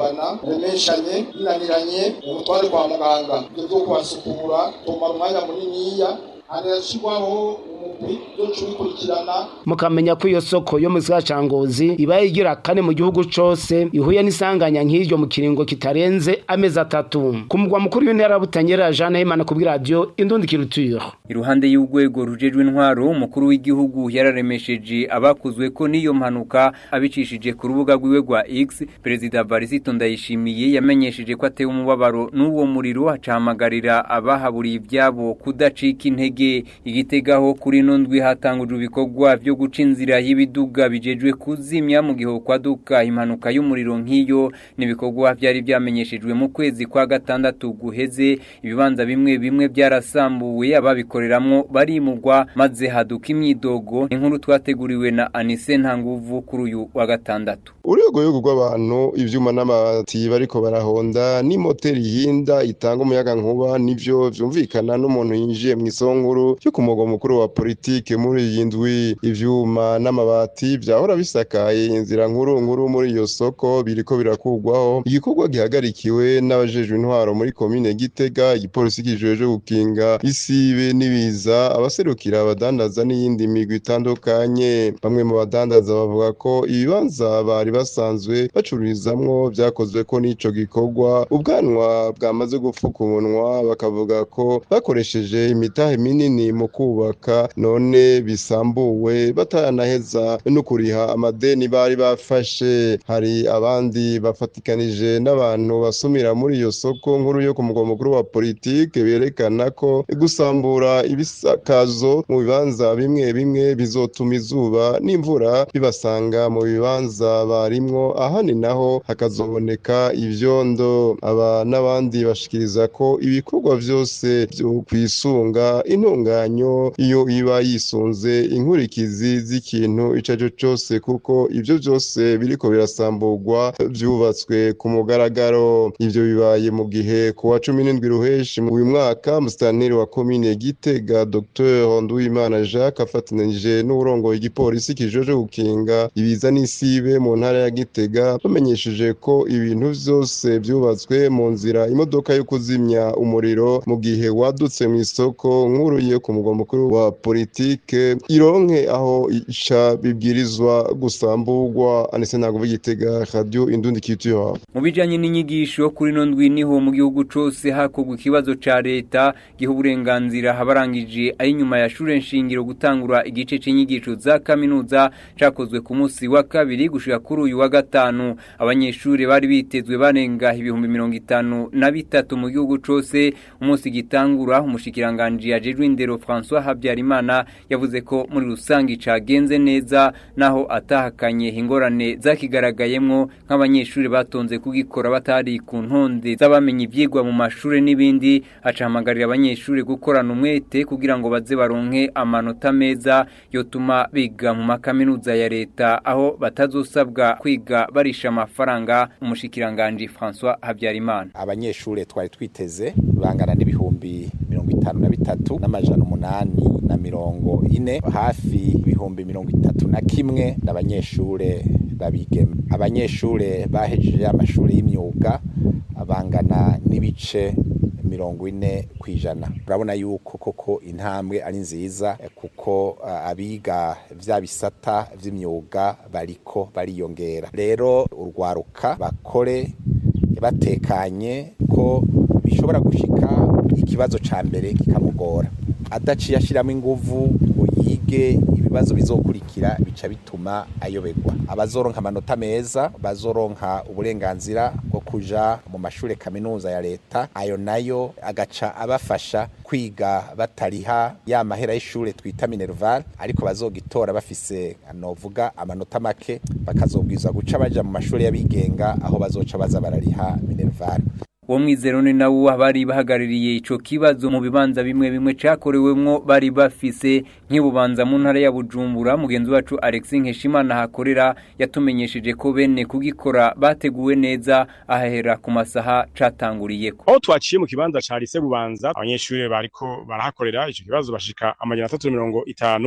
gukumbana remeshanye binaniranye umutware kwa muganga ibyo byo kubasukura tumara umwanya muniniya hanashirwaho umugwi yo kubikurikirana mukamenya ko iyo soko yo mu gisagara ca Ngozi ibaye igira kane mu gihugu cose ihuye n'isanganya nk'iryo mu kiringo kitarenze amezi atatu ku mugwa mukuru w'intara butanyera Jeanne Himana ku bw'iradiyo Indundi Culture iruhande y'urwego rujejwe intwaro umukuru w'igihugu yararemesheje abakuzwe ko n'iyo mpanuka abicishije ku rubuga rwiwe rwa X perezida Varisito Ndayishimiye yamenyesheje ko atewe umubabaro n'uwo muriro acahamagarira abahaburiye ibyabo kudacika intege igitegaho kuri no ndwi hatangujwe ibikorwa byo guca inzira y'ibiduga bijejwe kuzimya mu gihe kwaduka impanuka y'umuriro nk'iyo n'ibikorwa byari byamenyeshejwe mu kwezi kwa gatandatu guheze ibibanza bimwe bimwe byarasambuwe ababikoreramwo barimugwa maze haduka imyidogo inkuru twateguriwe na Anise Ntanguvu kuri uyu wa gatandatu urwego rwego rw'abantu ivyuma n'amabati bariko barahonda n'imoteri yihinda itanga umuyaga nkuba nivyo vyumvikana n'umuntu yinjiye mu isonguru cyo ku mugwa mukuru wa politike muri iyi ndwi ivyuma n'amabati vyahora bisakaye inzira nkuru nkuru muri iyo soko biriko birakugwaho igikorwa gihagarikiwe n'abajejwe intwaro muri komine Gitega igipolisi kijejwe gukinga isibe n'ibiza abaserukira abadandaza n'iyindi migwi itandukanye bamwe mu badandaza bavuga ko ibibanza bari basanzwe bacururizamwo vyakozwe ko n'ico gikorwa ubwanwa bwamaze gupfuka umunwa bakavuga ko bakoresheje imitahe minini mu kubaka none bisambuwe bataranaheza no kuriha amadeni bari bafashe hari abandi bafatikanije n'abantu basumira muri iyo soko nkuru yo ku mugwa mukuru wa politike berekana ko gusambura ibisakazo mu bibanza bimwe bimwe bizotuma izuba n'imvura bibasanga mu bibanza barimwo ahandi naho hakazoboneka ivyondo aba n'abandi bashikiriza ko ibikorwa vyose vyo kwisunga intunganyo iyo iba yisunze inkurikizi z'ikintu ico arico cose kuko ivyo vyose biriko birasamburwa vyubatswe ku mugaragaro ivyo bibaye mu gihe ku wa cumi n'indwi ruheshi mu uyu mwaka musitanteri wa komine Gitega Dr Nduwimana Jacques afatanije n'uburongoye igipolisi kijeje gukinga ibiza n'isibe mu ntara ya Gitega bamenyesheje ko ibintu vyose vyubatswe mu nzira imodoka yo kuzimya umuriro mu gihe wadutse mu isoko nkuru yo ku mugwa mukuru wa politike ironke aho ica bibwirizwa gusamburwa anise ntabwo Gitega radio Indundi Culture mu bijanye n'inyigisho kuri no ndwi niho mu gihugu cose hakorwa ikibazo ca leta giha uburenganzira habarangije ari nyuma ya shure nshingiro gutangura igice c'inyigisho za kaminuza cakozwe ku munsi wa kabiri gushika kuri uyu wa gatanu abanyeshure bari bitezwe barenga ibihumbi mirongo itanu na bitatu mu gihugu cose umunsi gitangura umushikiranganje yajejwe indero François Habyarimana yavuze ko muri rusangi cagenze neza naho atahakanye ingorane zakigaragayemwo nk'abanyeshure batonze kugikora batari ku ntonde z'abamenye ivyigwa mu mashure n'ibindi acahamagarira abanyeshure gukorana umwete kugira ngo baze baronke amanota meza yotuma biga mu makaminuza ya leta aho batazosabwa kwiga barisha amafaranga umushikiranganje François Habyarimana abanyeshure twari twiteze bangana n'ibihumbi mirongo itanu na bitatu n'amajana umunani na mirongo ine hafi ibihumbi mirongo itatu na kimwe n'abanyeshure babigeme abanyeshure bahejeje amashuri y'imyuga bangana n'ibice mirongo ine ku ijana urabona yuko koko intambwe ari nziza kuko uh, abiga vya bisata vy'imyuga bariko bariyongera rero urwaruka bakore batekanye ko bishobora gushika ikibazo ca mbere kikamugora adaciye ashiramo inguvu ngo yige ibibazo bizokurikira bica bituma ayoberwa abazoronka amanota meza bazoronka uburenganzira bwo kuja mu mashure kaminuza ya leta ayo nayo agaca abafasha kwiga batariha ya mahera y'ishure twita minerval ariko bazogitora bafise novuga amanota make bakazobwiza guca baja mu mashure y'abigenga aho bazoca baza barariha minerval uwo mwizero ni nawo abari bahagarariye ico kibazo mu bibanza bimwe bimwe cakorewemwo bari bafise nk'ibubanza mu ntara ya Bujumbura mugenzi wacu Alex Nkeshimana hakorera yatumenyesheje ko bene kugikora bateguwe neza ahahera ku masaha catanguriyeko aho twaciye mu kibanza ca lise bubanza abanyeshuri bariko barahakorera ico kibazo bashika amajana atatu mirongo itanu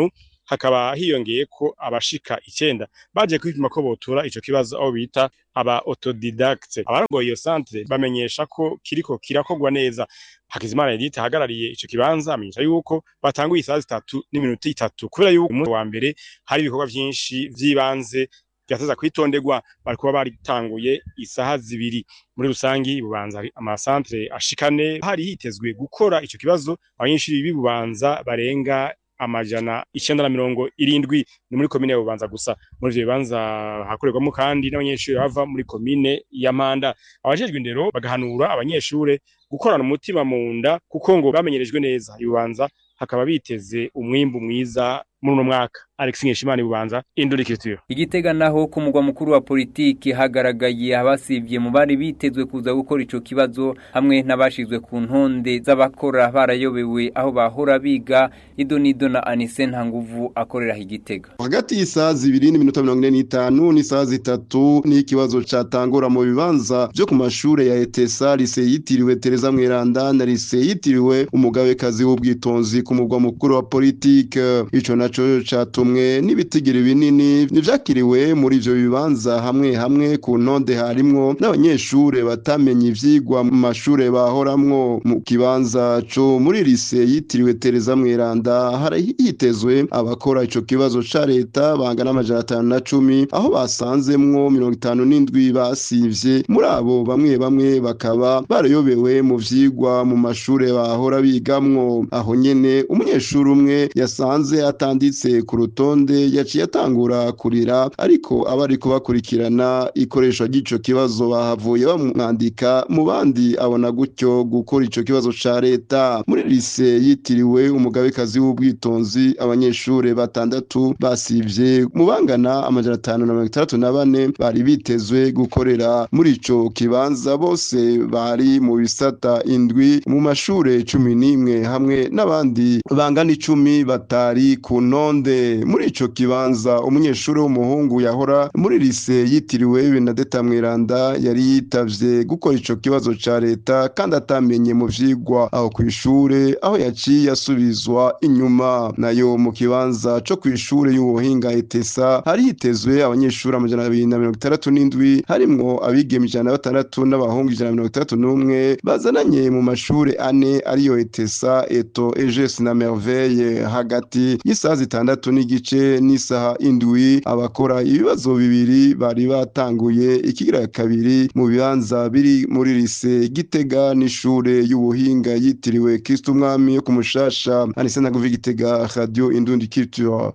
hakaba hiyongeye ko abashika icenda baje kwipima ko botura ico kibazo aho bita aba autodidacte abarongoye iyo centre bamenyesha ko kiriko kirakorwa neza Hakizimana Edith ahagarariye ico kibanza amenyesha yuko batanguye isaha zitatu n'iminota itatu kubera yuko umunsi wa mbere hari ibikorwa vyinshi vy'ibanze vyateza kwitonderwa bariko baba baritanguye isaha zibiri muri rusangi bubanza amasantre ashikane hari hitezwe gukora ico kibazo abanyeshuri b'ibubanza barenga amajana icenda na mirongo irindwi ni muri komine ya bubanza gusa muri ivyo bibanza hakorerwamo kandi n'abanyeshuri bava muri komine ya manda abajejwe indero bagahanura abanyeshure gukorana umutima mu nda kuko ngo bamenyerejwe neza ibubanza hakaba biteze umwimbu mwiza muri uno mwaka Alex Nkeshimana ibubanza Indurikitiro Igitega naho ku mugwa mukuru wa politiki hagaragaye abasivye mu bari bitezwe kuza gukora ico kibazo hamwe n'abashizwe ku ntonde z'abakora barayobewe aho bahora biga idonido na Anise Ntanguvu akorera igitega hagati y'isaha zibiri n'iminota mirongo ine n'itanu n'isaha zitatu n'ikibazo catangura mu bibanza vyo ku mashure ya etesa lise yitiriwe tereza mweranda na lise yitiriwe umugabekazi w'ubwitonzi ku mugwa mukuru wa politike ico naco catumwe n'ibitigiri binini nivyakiriwe muri ivyo bibanza hamwe hamwe ku ntonde harimwo n'abanyeshure batamenye ivyigwa mu mashure bahoramwo mu kibanza co muri lise yitiriwe tereza mweranda hari hitezwe abakora ico kibazo ca leta bangana amajana atanu na cumi aho basanzemwo mirongo itanu n'indwi basivye muri abo bamwe bamwe bakaba barayobewe mu vyigwa mu mashure bahora bigamwo aho nyene umunyeshuri umwe yasanze atanditse ku rutonde yaciye atangura kurira ariko abariko bakurikirana ikoreshwa ry'ico kibazo bahavuye bamwandika mu bandi abona gutyo gukora ico kibazo ca leta muri lise yitiriwe umugabekazi w'ubwitonzi abanyeshure batandatu basivye mu bangana amajana atanu na mirongo itandatu na bane bari bitezwe gukorera muri ico kibanza bose bari mu bisata indwi mu mashure cumi n'imwe hamwe n'abandi bangana icumi batari ku ntonde muri ico kibanza umunyeshuri w'umuhungu yahora muri lise yitiriwe Benedetta Mweranda yari yitavye gukora ico kibazo ca leta kandi atamenye mu vyigwa aho kw'ishure aho yaciye asubizwa inyuma nayo mu kibanza co kw'ishure y'ubuhinga etesa hari hitezwe abanyeshuri amajana abiri na mirongo itandatu n'indwi harimwo abigeme ijana na batandatu n'abahungu ijana na mirongo itandatu n'umwe bazananye mu mashure ane ariyo etesa eto eges na merveille hagati y'isaha zitandatu n'igice n'isaha indwi abakora ibibazo bibiri bari batanguye ikigira kabiri mu bibanza biri muri lise gitega n'ishure y'ubuhinga yitiriwe kristo umwami yo ku mushasha anise naguvi gitega radio indundi culture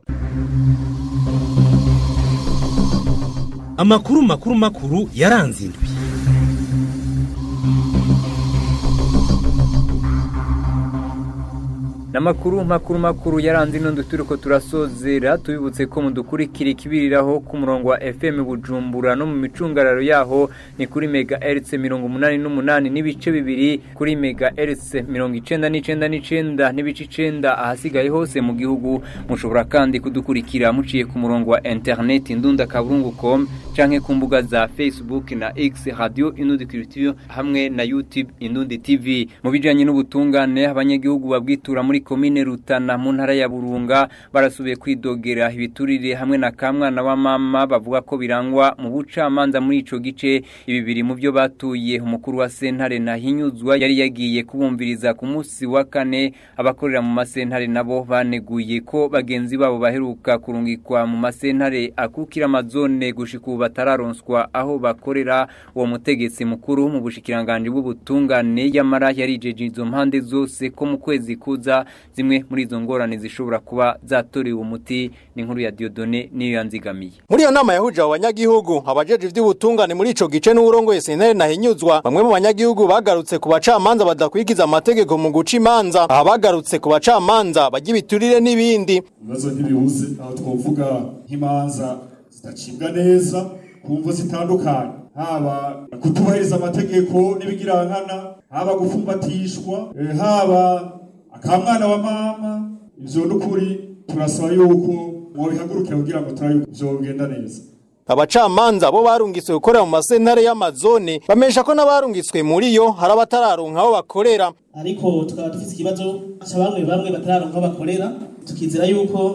amakuru makuru makuru yaranze indwi Namakuru makuru makuru yaranze ino turiko turasozera tubibutse ko mudukurikira ikibiriraho ku murongo wa FM Bujumbura no mu micungararo yaho ni kuri mega hertz 88 n'ibice bibiri kuri mega hertz 99.9 n'ibice 9 ahasigaye hose mu gihugu mushobora kandi kudukurikira muciye ku murongo wa internet ndunda kaburungu.com canke ku mbuga za Facebook na X Radio Inundi Culture hamwe na YouTube Inundi TV mu bijanye n'ubutungane abanyagihugu babwitura muri komine Rutana mu ntara ya Burunga barasubiye kwidogera ibiturire hamwe na kamwana wa mama bavuga ko birangwa mu bucamanza muri ico gice ibi biri mu byo batuye umukuru wa sentare na hinyuzwa yari yagiye kubumviriza ku munsi wa kane abakorera mu masentare nabo baneguye ko bagenzi babo baheruka kurungikwa mu masentare akukira amazone gushika ubu batararonswa aho bakorera uwo mutegetsi mukuru mu bushikiranganje bw'ubutungane yamara yarijeje izo mpande zose ko mu kwezi kuza zimwe muri izo ngorane zishobora kuba zatorewe umuti ni nkuru ya Diodone niyo yanzigamiye muri iyo nama yahuje abo banyagihugu abajeje ivy'ubutungane muri ico gice n'uburongoye sentare nahinyuzwa bamwe mu banyagihugu bagarutse ku bacamanza badakwikiza amategeko mu guca imanza aha bagarutse ku bacamanza bajya ibiturire n'ibindi ibibazo ntibibuze aho twovuga nk'imanza zidacibwa neza ku mvo zitandukanye haba kutubahiriza amategeko n'ibigirankana haba gufumbatishwa eh, haba akamwana wa mama ivyo n'ukuri turasaba yuko mwobihagurukira kugira ngo turabe vyogenda neza abacamanza bo barungitswe gukorera mu masentare y'amazone bamesha ko n'abarungitswe muri yo hari abatararonka aho bakorera ariko tukaba dufite ikibazo cya bamwe bamwe batararonka aho bakorera tukizera yuko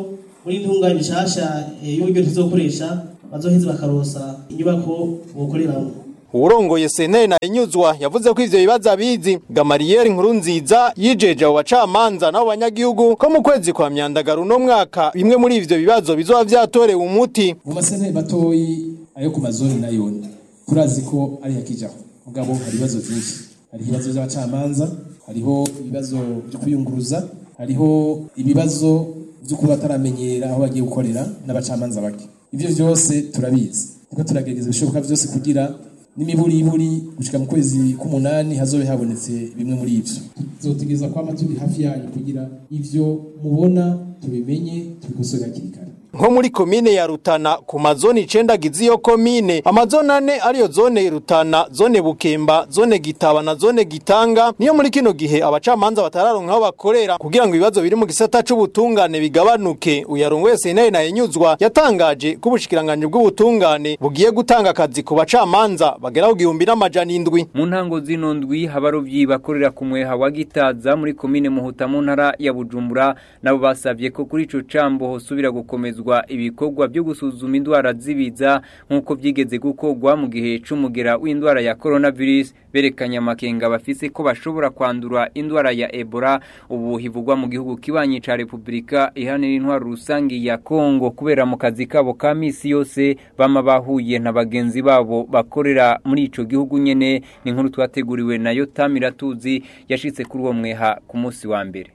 muri intunganye nshasha y'uburyo tuzokoresha bazoheze bakarosa inyubako bokoreramo uwurongoye sentare na inyuzwa yavuze ko ivyo bibazo abizi gamariyeri nkuru nziza yijeje abo bacamanza n'abo banyagihugu ko mu kwezi kwa myandagaro uno mwaka bimwe muri ivyo bibazo bizoba vyatorewe umuti mu masentare matoyi ayo ku mazoni nayo turazi ko ari yakijaho mugabo hari ibibazo vyinshi hari ibibazo vy'abacamanza hariho ibibazo vyo kuyunguruza hariho ibibazo vyo kuba bataramenyera aho bagiye gukorera n'abacamanza bake ivyo vyose turabizi niko turagerageza ibishoboka vyose kugira n'imiburiburi gushika mu kwezi k'umunani hazobe habonetse bimwe muri ivyo tuzotegereza kwama turi hafi yanyu kugira ivyo mubona tubimenye tubikosore hakiri kare nko muri komine ya Rutana ku mazoni icenda agize iyo komine amazoni ane ariyo zone Rutana zone Bukemba zone Gitaba na zone Gitanga niyo muri kino gihe abacamanza batararonka aho bakorera kugira ngo ibibazo biri mu gisata c'ubutungane bigabanuke uyarongoye sentare na inyuzwa yatangaje ko ubushikiranganje bw'ubutungane bugiye gutanga akazi ku bacamanza bagera ku gihumbi n'amajana indwi mu ntango zino ndwi abarovyi bakorera ku mweha wa Gitaza muri komine Muhuta mu ntara ya Bujumbura nabo basavye ko kuri ico cambo hosubira gukomezwa ibikorwa byo gusuzuma indwara zibiza nk'uko byigeze gukorwa mu gihe c'umugera w'indwara ya coronavirus berekanye amakenga bafise ko bashobora kwandura indwara ya Ebola ubu hivugwa mu gihugu kibanyi ca Republika ihanira intwaro rusangi ya Kongo kubera mu kazi kabo ka misi yose bama bahuye na bagenzi babo bakorera muri ico gihugu nyene ni nkuru twateguriwe na Yotamira tuzi yashitse kuri uwo mweha ku munsi wa mbere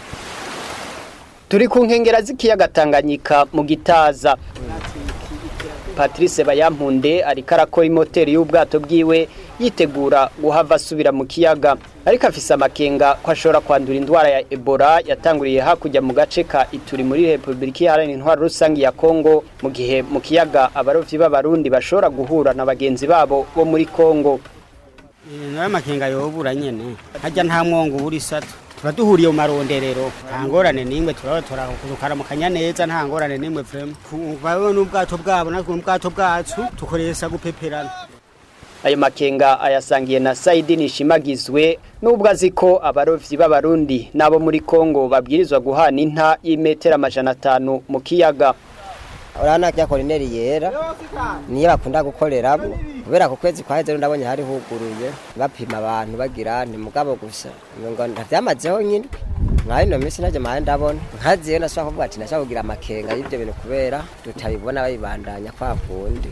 turi ku nkengera z'ikiyaga Tanganyika mu gitaza Patrice Bayampunde ariko arakora imoteri y'ubwato bwiwe yitegura guhava asubira mu kiyaga ariko afise amakenga ko ashobora kwandura indwara ya Ebola yatanguriye hakurya mu gace ka Ituri muri Republika Iharanira Intwaro Rusangi ya Kongo mu gihe mu kiyaga abarovyi b'abarundi bashobora guhura na bagenzi babo bo muri Kongo nayo makenga yobura nyene hajya nta mwongo uri sato tuba duhuriye mu maronderero nta ngorane n'imwe turaba tukaramukanya neza nta ngorane n'imwe vrema bawe n'ubwato bwabo natwe n'ubwato bwacu tukoresha gupeperana ayo makenga ayasangiye na Saidi Nishimagizwe nubwo azi ko abarovyi b'abarundi nabo muri Kongo babwirizwa guhana inta y'imetero amajana atanu mu kiyaga urabona rya korineri yera niyo bakunda gukoreramo kubera ku kwezi kwa hejuru ndabonye hari huguruye bapima abantu bagira ni mugabo gusa ngo ndavyamazeho nyine nka ino minsi najye mahe ndabona nkaziyo nashobora kuvuga ati nashobora kugira amakenga y'ibyo bintu kubera tutabibona babibandanya kwa kundi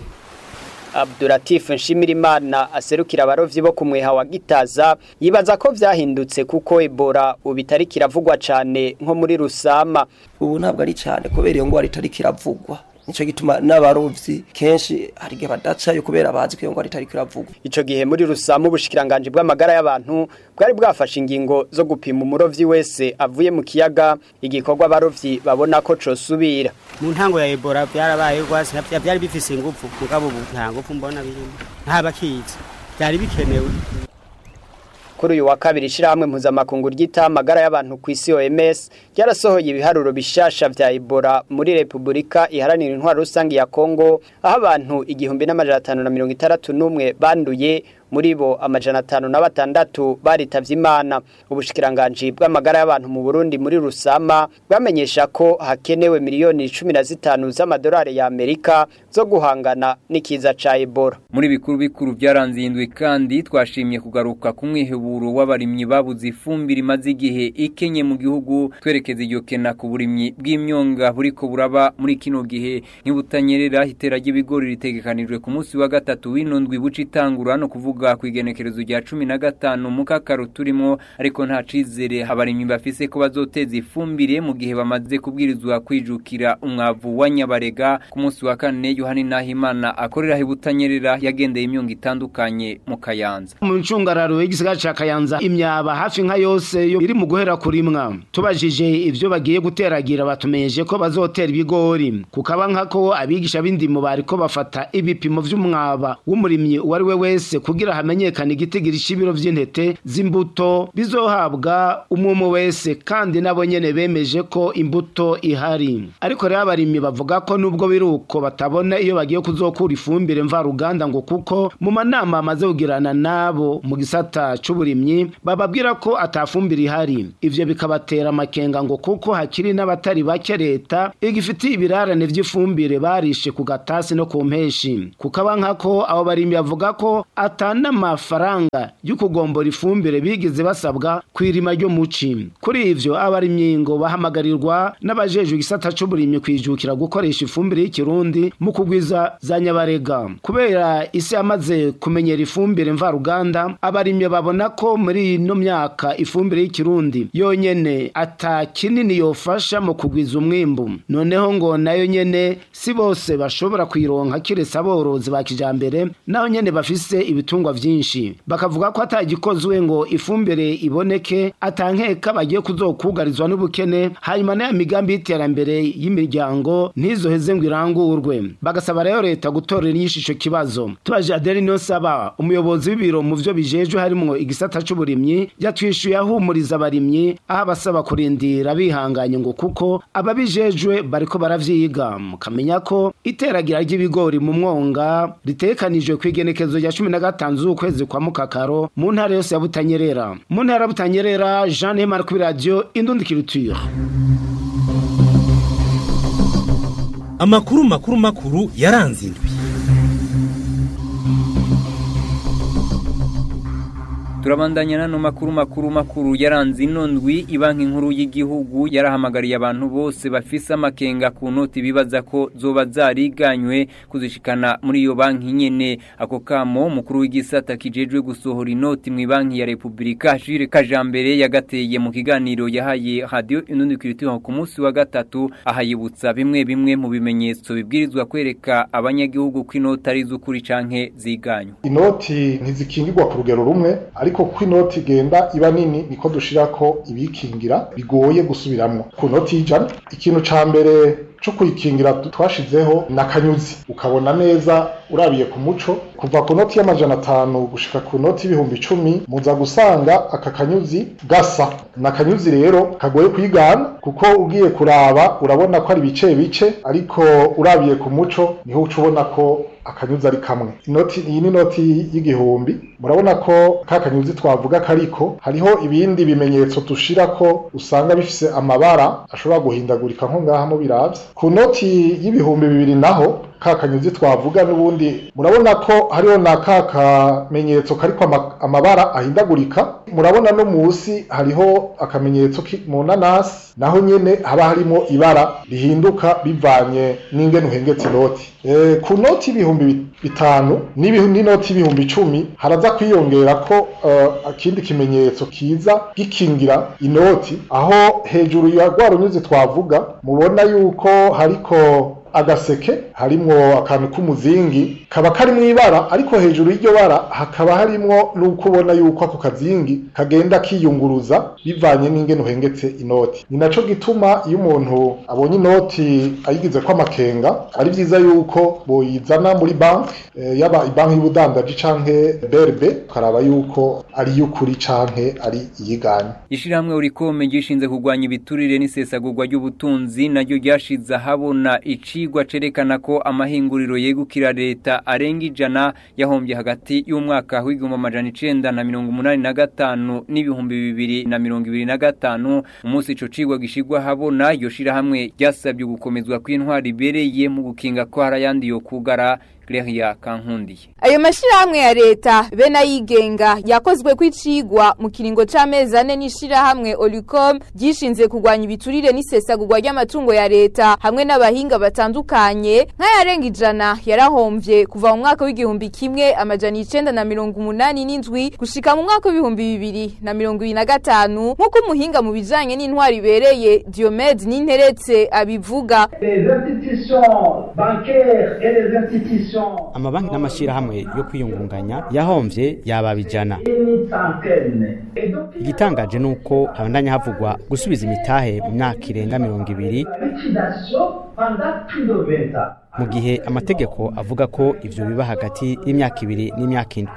Abdulatif Nshimirimana aserukira abarovyi bo kumweha wa Gitaza yibaza ko vyahindutse kuko Ebola ubitari kiravugwa cane nko muri Rusama ubu ntabwo ari cyane kubera iyo ngwara itari kiravugwa nico gituma n'abarovyi kenshi hari gihe badacayo kubera bazi ko iyo ngwara itari kiravugwa ico gihe muri Rusama ubushikiranganje bw'amagara y'abantu bwari bwafashe ingingo zo gupima umurovyi wese avuye mu kiyaga igikorwa abarovyi babona ko cosubira mu ntango ya Ebola byarabaye rwose byari bifise ingufu mugabo ubu nta ngufu mbona birimo nta bakizi byari bikenewe kuri uyu wa kabiri ishirahamwe mpuzamakungu ryita amagara y'abantu ku isi OMS ryarasohoye ibiharuro bishasha vya Ebola muri Republika iharanira intwaro rusangi ya Kongo aho abantu igihumbi n'amajana atanu na mirongo itandatu n'umwe banduye muri bo amajana atanu na batandatu baritavye imana ubushikiranganji bw'amagara y'abantu mu Burundi muri Rusama bwamenyesha ko hakenewe miliyoni 15 z'amadolari ya Amerika zo guhangana n'ikiza ca Ebola muri bikuru bikuru byaranze indwi kandi twashimye kugaruka ku mwiheburo w'abarimyi babuze ifumbire imaze igihe ikenye mu gihugu twerekeza iryo kena ku burimyi bw'imyonga buriko buraba muri kino gihe nk'ibutanyerera hitera ry'ibigori ritegekanijwe ku munsi wa gatatu w'ino ndwi buca itangura no kuvuga kuvuga ku igenekerezo rya cumi na gatanu mu kakaro turimo ariko nta cizere abarimyi bafise ko bazoteza ifumbire mu gihe bamaze kubwirizwa kwijukira umwavu wa nyabarega ku munsi wa kane yohani nahimana akorera ibutanyerera yagendeye imyongo itandukanye mu kayanza mu ncungararo y'igisigara ca kayanza imyaba hafi nka yose yo iri mu guhera kurimwa tubajije ivyo bagiye guteragira batumenyeshe ko bazotera ibigori kukaba nkako abigisha b'indimo bariko bafata ibipimo vy'umwaba w'umurimyi uwo ari we wese kugira kugira hamenyekane igitigiri c'ibiro vy'intete z'imbuto bizohabwa umwe wese kandi nabo nyene bemeje ko imbuto ihari ariko rero abarimyi bavuga ko nubwo biruko batabona iyo bagiye kuzokura ifumbire mvaruganda ngo kuko mu manama amaze kugirana nabo mu gisata c'uburimyi bababwira ko atafumbire ihari ivyo bikabatera amakenga ngo kuko hakiri n'abatari bake leta igifitiye ibirarane vy'ifumbire barishe ku gatasi no ku mpeshi kukaba nkako abo barimyi bavuga ko atana amafaranga yo kugombora ifumbire bigeze basabwa kwirima ryo muci kuri ivyo abarimyi ngo bahamagarirwa n'abajejwe igisata c'uburimyi kwijukira gukoresha ifumbire y'ikirundi mu kugwiza za nyabarega kubera isi yamaze kumenyera ifumbire mvaruganda abarimyi babona ko muri ino myaka ifumbire y'ikirundi yonyene ata kinini yofasha mu kugwiza umwimbu noneho ngo nayo nyene si bose bashobora kuyironka kiretse aborozi ba kijambere naho nyene bafise ibitungwa vyinshi bakavuga ko atagikozwe ngo ifumbire iboneke atankeka bagiye kuzokugarizwa n'ubukene hanyuma n'aya migambi y'iterambere y'imiryango ntizoheze ngo irangurwe bagasaba rero leta gutorera inyishu ico kibazo tubaje Adeli Niyonsaba umuyobozi w'ibiro mu vyo bijejwe harimwo igisata c'uburimyi yatwishuye ahumuriza abarimyi aho abasaba kurindira bihanganye ngo kuko ababijejwe bariko baravyiga mukamenya ko iteragira ry'ibigori mu mwonga ritekanijwe kw'igenekezo rya cumi na gatanu z'ukwezi kwa mukakaro mu ntara yose ya Butanyerera mu ntara ya Butanyerera Jean Hemar kuri radio Indundikiriture amakuru makuru makuru yaranze indwi turabandanya nano makuru makuru makuru yaranze ino ndwi ibanki nkuru y'igihugu yarahamagariye abantu bose bafise amakenga ku noti bibaza ko zoba zariganywe kuzishikana muri iyo banki nyene ako kamo mukuru w'igisata kijejwe gusohora inoti mu banki ya Republika Jire Kajambere yagateye mu kiganiro yahaye radio inundi kiritiho ku munsi wa gatatu ahayibutsa bimwe bimwe mu bimenyetso bibwirizwa kwereka abanyagihugu ko inoti ari z'ukuri canke ziganywe inoti ntizikingirwa ku rugero rumwe ariko ko inoti igenda iba nini niko dushirako ibikingira bigoye gusubiramwo ku noti y'ijana ikintu ca mbere cyo kuyikingira twashizeho nakanyuzi ukabona neza urabiye ku muco kuva ku noti y'amajana atanu gushika ku noti y'ibihumbi icumi muza gusanga aka kanyuzi gasa nakanyuzi rero kagoye kwigana kuko ugiye kuraba urabona ko ari bice bice ariko urabiye ku muco niho uca ubona ko akanyuzi ari kamwe inoti iyi ni inoti y'igihumbi murabona ko ka kanyuzi twavuga kariko hariho ibindi bimenyetso dushira ko usanga bifise amabara ashobora guhindagurika nko ngaha mu biravye ku noti y'ibihumbi bibiri naho ka kanyuzi twavuga n'ubundi murabona ko hariho na ka kamenyetso kariko amabara ahindagurika murabona no musi hariho akamenyetso mu nanasi naho nyene haba harimo ibara rihinduka bivanye n'ingene uhengetse inoti e, ku noti y'ibihumbi bitanu n'inoti y'ibihumbi icumi haraza kwiyongera ko uh, akindi kimenyetso kiza gikingira inoti aho hejuru ya rwa runyuzi twavuga mubona yuko hariko agaseke harimwo akantu k'umuzingi kaba kari mu ibara ariko hejuru y'iryo bara hakaba harimwo n'uko ubona yuko ako kazingi kagenda kiyunguruza bivanye n'ingene uhengetse inoti ni naco gituma iyo umuntu abonye inoti ayigize ko amakenga ari vyiza yuko boyizana muri banki e, yaba ibanki y'ubudandaji canke BRB ukaraba yuko ari y'ukuri canke ari iyiganye ishirahamwe urikome gishinze kurwanya ibiturire n'isesagurwa ry'ubutunzi naryo ryashize ahabona ici icigwa cerekana ko amahinguriro yegukira leta arenga ijana yahombye hagati y'umwaka w'igihumbi amajana icenda na mirongo umunani na gatanu n'ibihumbi bibiri na mirongo ibiri na gatanu umunsi ico cigwa gishigwa habona iyo shirahamwe ryasabye gukomezwa kw'intwari ibereye mu gukinga ko hari ayandi yo kugara Claria Kankundiye. Ayo mashirahamwe ya leta be nayigenga yakozwe kw'icigwa mu kiringo c'amezi ane n'ishirahamwe Olicom gishinze kurwanya ibiturire n'isesagurwa ry'amatungo ya leta hamwe n'abahinga batandukanye nk'ayarenga ijana yarahomvye kuva mu mwaka w'igihumbi kimwe amajana icenda na mirongo umunani n'indwi gushika mu mwaka w'ibihumbi bibiri na mirongo ibiri na gatanu nk'uko umuhinga mu bijanye n'intwari ibereye Diomede Ninteretse abivuga. Les institutions bancaires et les institutions amabanki n'amashyirahamwe yo kwiyungunganya yahombye yaba bijana igitangaje ni uko habandanya havugwa gusubiza imitahe mu myaka irenga mirongo ibiri mu gihe amategeko avuga ko ivyo biba hagati y'imyaka ibiri n'imyaka ine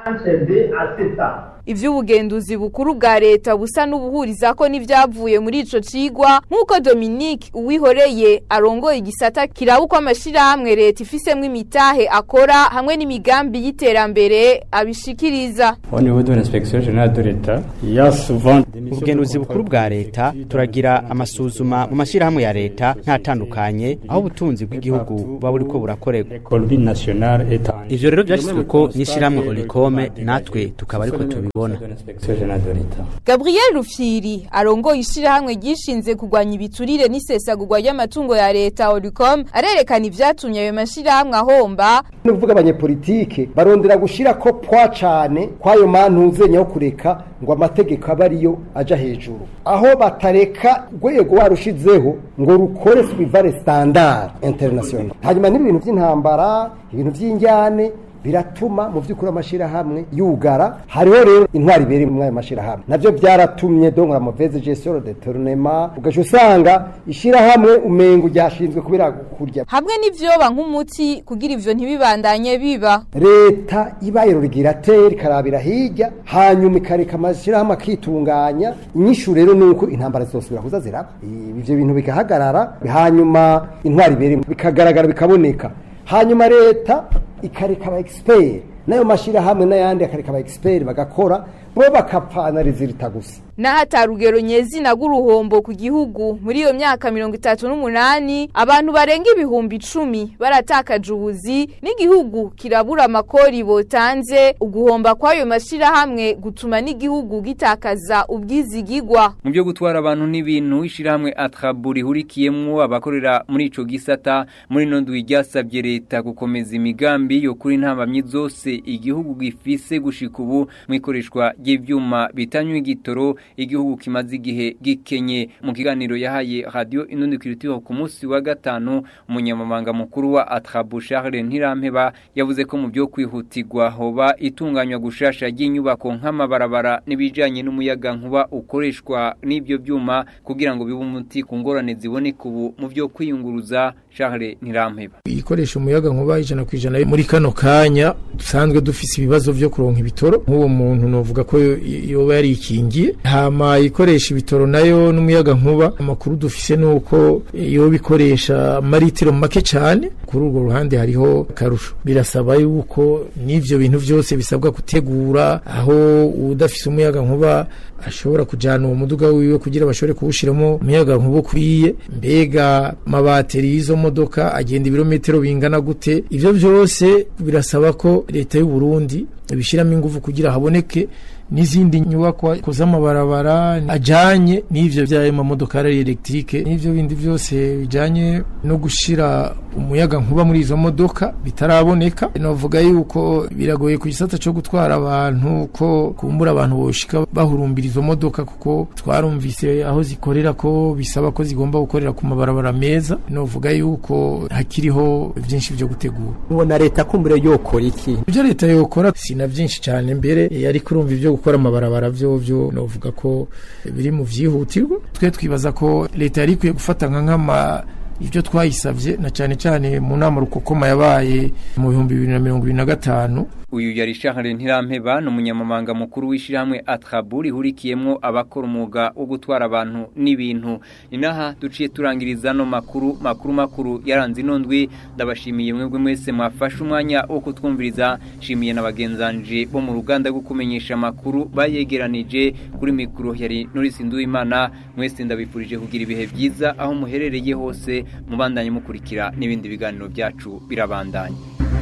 ivy'ubugenduzi bukuru bwa leta busa n'ubuhuriza ko n'ivyavuye muri ico cigwa nk'uko Dominique Uwihoreye arongoye igisata kiraba uko amashirahamwe leta ifisemwo imitahe akora hamwe n'imigambi y'iterambere abishikiriza Au niveau de l'inspection générale de l'État, il y a souvent des missions ubugenduzi bukuru bwa leta turagira amasuzuma mu mashyirahamwe ya leta ntatandukanye aho ubutunzi bw'igihugu buba buriko burakorerwa Colby nationale est en ivyo rero vyashyizwe ko n'ishyirahamwe olikome natwe tukaba ariko tubibona de l'inspection générale de l'État. Gabriel Rufyiri arongoye ishirahamwe gishinze kugwanya ibiturire n'isesagurwa ry'amatungo ya leta Olicom arerekana ivyatumye ayo mashirahamwe ahomba ni ukuvuga abanyepolitike barondera gushira ko pwa cane kwayo mantuze yo kureka ngo amategeko abe ariyo aja hejuru aho batareka urwego warushizeho ngo rukore suivare standard international hanyuma n'ibintu by'intambara ibintu by'injyane biratuma mu by'ukuri amashirahamwe yugara hariho rero intwari ibiri muri ayo mashirahamwe navyo byaratumye donc la mauvaise gestion de tournement ugaca usanga ishirahamwe umengo ryashinzwe kubera kurya hamwe n'ivyoba nk'umuti kugira ivyo ntibibandanye biba leta ibaye rurigirateri ikarabira hirya hanyuma ikareka amashirahamwe akitunganya inyishu rero ni uko intambara zizosubira kuza ziraba ivyo bintu bikahagarara hanyuma intwari ibiri bikagaragara bikaboneka hanyuma leta ikareka aba expert nayo mashirahamwe n'ayandi akareka aba expert bagakora bo bakapfana rizirita gusa n'ahatari urugero nyezina rw'uruhombo ku gihugu muri iyo myaka mirongo itatu n'umunani abantu barenga ibihumbi icumi baratakaje ubuzi n'igihugu kirabura amakori botanze uguhomba kw'ayo mashirahamwe gutuma n'igihugu gitakaza ubwizigigwa mu byo gutwara abantu n'ibintu ishirahamwe atrabu rihurikiyemwo abakorera muri ico gisata muri no ndwi ryasabye leta gukomeza imigambi yo kuri ntambamyi zose igihugu gifise gushika ubu mu ikoreshwa ry'ivyuma bitanywa igitoro igihugu kimaze igihe gikenye mu kiganiro yahaye radio inundi kiritiho ku munsi wa gatanu umunyamabanga mukuru wa Atrabu Charles Ntirampeba yavuze ko mu byo kwihutirwa hoba itunganywa gushasha ry'inyubako nk'amabarabara n'ibijanye n'umuyaga nkuba ukoreshwa n'ibyo byuma kugira ngo bibe umuti ku ngorane ziboneka ubu mu byo kwiyunguruza Charles Ntirampeba ikoresha umuyaga nkuba ijana ku ijana muri kano kanya dusanzwe dufise ibibazo vyo kuronka ibitoro nk'uwo muntu novuga ko yoba yarikingiye hama ikoresha ibitoro nayo n'umuyaga nkuba amakuru dufise nuko yoba ikoresha maritiro make cyane kuri urwo ruhande hariho akarusho birasaba yuko n'ivyo bintu vyose bisabwa gutegura aho udafise umuyaga nkuba ashobora kujana uwo muduga wiwe kugira bashobore kuwushiramo umuyaga nkuba ukwiye mbega amabateri y'izo modoka agenda ibirometero bingana gute ivyo vyose birasaba ko leta y'u Burundi ibishiramo ingufu kugira haboneke n'izindi nyubakwa z'amabarabara ajanye n'ivyo by'ayo mamodokari electrique n'ivyo bindi byose bijanye no gushira umuyaga nkuba muri izo modoka bitaraboneka novuga yuko biragoye ku gisata cyo gutwara abantu ko kumbura abantu boshika bahurumbira izo modoka kuko twarumvise aho zikorera ko bisaba ko zigomba gukorera ku mabarabara meza novuga yuko hakiriho byinshi byo gutegura ubona leta kumbure yokora iki ibyo leta yokora sina byinshi cyane mbere yari kurumva ibyo gukora amabarabara byo byo novuga ko biri mu vyihutirwa twe twibaza ko leta yari ikwiye gufata nka nk'ama ibyo twayisabye na cyane cyane mu nama rukokoma yabaye mu bihumbi bibiri na mirongo ibiri na gatanu uyu yari Charles Ntirampeba ni umunyamabanga mukuru w'ishyirahamwe Atrabu rihurikiyemwo abakora umwuga wo gutwara abantu n'ibintu inaha duciye turangiriza no makuru makuru makuru yaranze ino ndwi ndabashimiye mwebwe mwese mwafashe umwanya wo kutwumviriza shimiye na bagenzanje bo mu ruganda rwo kumenyesha amakuru bayegeranije kuri mikoro yari Norisi Nduwimana mwese ndabifurije kugira ibihe byiza aho muherereye hose mubandanye mukurikira n'ibindi biganiro byacu birabandanye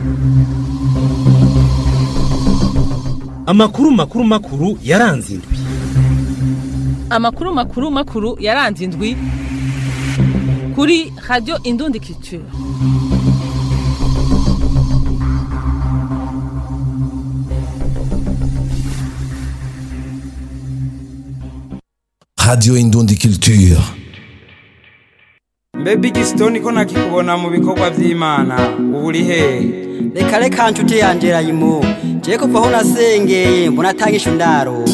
amakuru makuru makuru yaranze indwi amakuru makuru makuru yaranze indwi kuri radio indundi culture Radio Indundi Culture. Mbe Bigstone ko nakikubona mu bikorwa vy'Imana ubu uri hehe reka reka nshuti yanje rayimu je kuva aho nasengeye mbona atangisha indaro